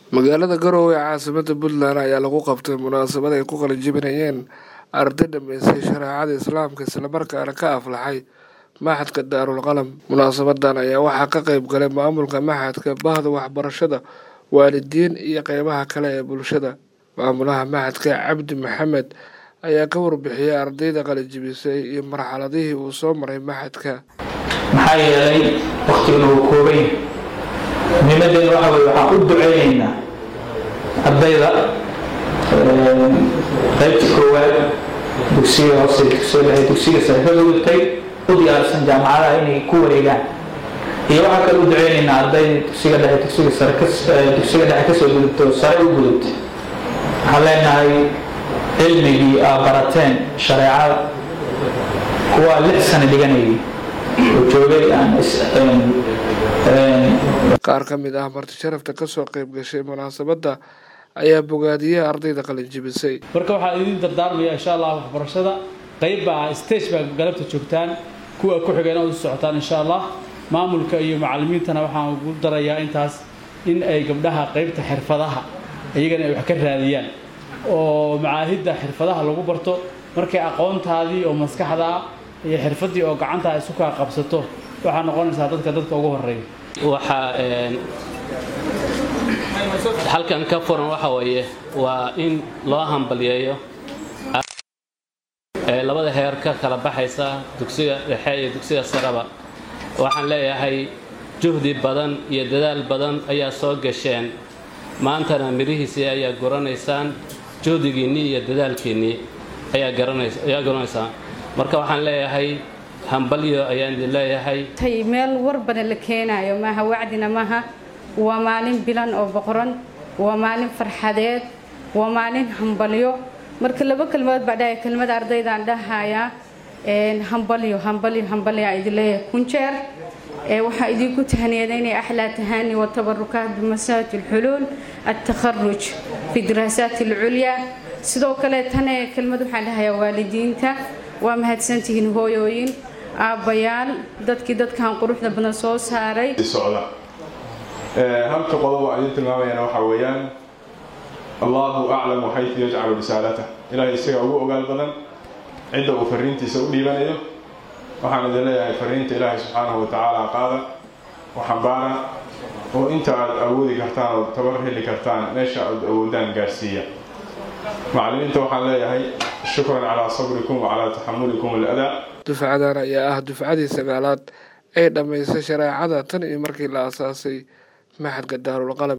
magaalada garowe ee caasimada puntland ayaa lagu qabtay munaasabad ay ku qalinjibinayeen arday dhameystay shareecada islaamka islamarkaana ka aflaxay maxadka daarul qalam munaasabadan ayaa waxaa ka qeyb galay maamulka maxadka bahda waxbarashada waalidiin iyo qeybaha kale ee bulshada maamulaha maxadka cabdi maxamed ayaa ka warbixiyay ardayda qalinjibisay iyo marxaladihii uu soo maray maxadka maxaa yeelay waktiguna wuu koobay muhiimadeena waxa weye waxaan u duceyneynaa ardayda qaybta koowaad dugsiga hoose dugsiga dhexe dugsiga sare ka gudubtay u diyaarsan jaamacadaha inay ku wareegaan iyo waxaa kale u duceyneynaa ardayda dugsiga dhexe dugsiga sare dugsiga dhexe kasoo gudubtay oo sare u gudubtay waxaan leenahay cilmigii aa barateen shareecada kuwaa lix sano dhiganayay oo joogay aan qaar ka mid ah marti sharafta kasoo qeyb gashay munaasabadda ayaa bogaadiyey ardayda qalinjibisay marka waxaa idiin dardaarmaya insha allah waxbarashada qeyb baa stage baa galabta joogtaan kuwa ku xigeen u socotaan insha allah maamulka iyo macalimiintana waxaan ugu darayaa intaas in ay gabdhaha qeybta xirfadaha iyagana ay wax ka raadiyaan oo macaahidda xirfadaha lagu barto markay aqoontaadii oo maskaxdaa iyo xirfaddii oo gacantaa isu kaa qabsato waxaa noqonaysaa dadka dadka ugu horeeya waxaa halkan ka furan waxa weeye waa in loo hambalyeeyo labada heer ka kala baxaysa dugsiga dhexe iyo dugsiga sareba waxaan leeyahay juhdi badan iyo dadaal badan ayaa soo gasheen maantana midhihiisii ayaa guranaysaan juhdigiinnii iyo dadaalkiinnii ayaa garanaysaan marka waxaan leeyahay hambalyo ayaan idin leeyahay meel warbana la keenayo maaha wacdina maaha waa maalin bilan oo boqoran waa maalin farxadeed waa maalin hambalyo marka laba kelmadood baa dhahay kelmada ardaydaan dhahayaa hambalyo hambalyo hambalyaa idin leeyahay kun jeer waxaa idinku tahniyadeynaya axlaa tahaani watabarukaat bimasaajid alxuluul altakharuj fi diraasaat alculyaa sidoo kale tane kelmad waxaan dhahayaa waalidiinta waa mahadsantihiin hooyooyin aabbayaal dadkii dadkan quruxda badan soo saaray socda halka qodob aan idin tilmaamayana waxaa weeyaan allahu aclamu xaytu yajcalu risaalatah ilaahay isaga ugu ogaal badan cidda uu fariintiisa u dhiibanayo waxaan idin leeyahay fariinta ilaahay subxaanahu watacaala qaada oo xambaara oo inta aad awoodi kartaan oo tabar heli kartaan meesha aad awoodaan gaarsiiya macallimiinta waxaan leeyahay shukran calaa sabrikum wa calaa taxamulikum aladaa dufcadan ayaa ah dufcadii sagaalaad ee dhammaystay shareecada tan iyo markii la asaasay maxadka daarul qalam